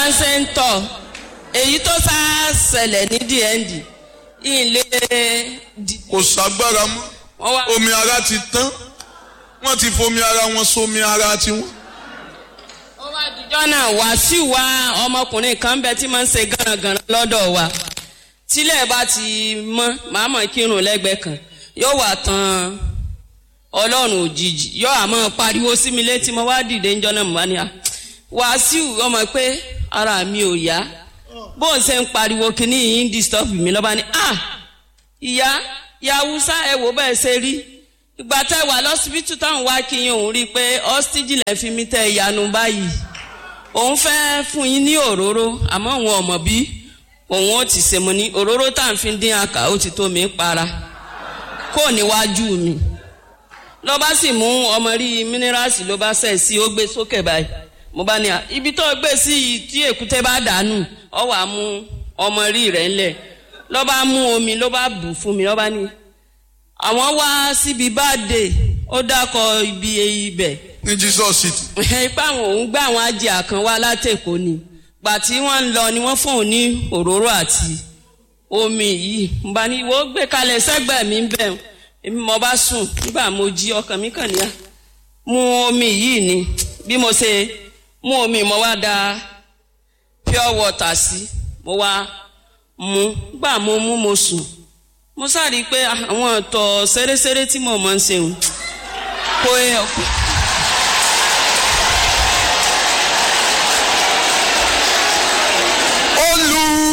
bá ń ṣe ń tọ̀ èyí tó sá ṣẹlẹ̀ ní dnd ilé kò ságbára mọ́ wọ́n wá omi ara ti tán wọ́n ti fomi ara wọn sómi ara tiwọn. ó wá dijọ́ náà wàásù wa ọmọkùnrin kan bẹ tí máa ń ṣe gánagànà lọ́dọ̀ wa tílẹ̀ bá ti mọ́ màá mọ̀ kírun lẹ́gbẹ̀ẹ́ kan yóò wà tán ọlọ́run òjijì yóò àmọ́ pariwo sí mi létí mo wá dìde ńjọ́ náà mo bá ní à wàásù ọmọ pé ara mi ò yá bó ń ṣe ń pariwo kínní yìí ń disturb mi lọ́ba ni ah ìyá ìyá haúsá ẹ wò bẹ́ẹ̀ ṣe rí ìgbà tẹ wà lọ́sibítù táwọn wá kí yín òun rí i pé ọ́stíjì lẹ́ fi mí tẹ ìyanu báyìí òun fẹ́ fún yín ní òróró àmọ́ òun ọ̀mọ̀ bí òun ó ti ṣe mo ní òróró tá à ń fi dín àkà ó ti tó mi para kó níwájú mi lọ́ bá sì mú ọmọ rí mínírààsì ló bá sẹ̀ sí ó gbé sókè báyìí mo bá ní à ibi tó gbé sí yìí tí èkúté bá dànù ọ wà mú ọmọ rí rẹ̀ ńlẹ̀ lọ́ bá mú omi ló bá bù fún mi lọ́ bá ní àwọn wá síbi báde ó dákọ ibi ibẹ̀ ní jesus city ipa àwọn òun gbé àwọn ajé kan wá látẹ̀kọ́ ni gbà tí wọ́n ń lọ ni wọ́n fún òun ní òróró àti omi yìí mo bá ní ìwọ gbé kalẹ̀ sẹ́gbẹ̀ẹ́ mi ń bẹ̀ èmi mo bá sùn nígbà mo jí ọkàn mi kàn níyà mu omi yìí ni bí mo ṣe mú omi mo wá da pure water sí mo wá mu gbà mo mú mo sùn mo sáré pé àwọn ọ̀tọ̀ ṣeréṣeré tí mo máa ń ṣe kò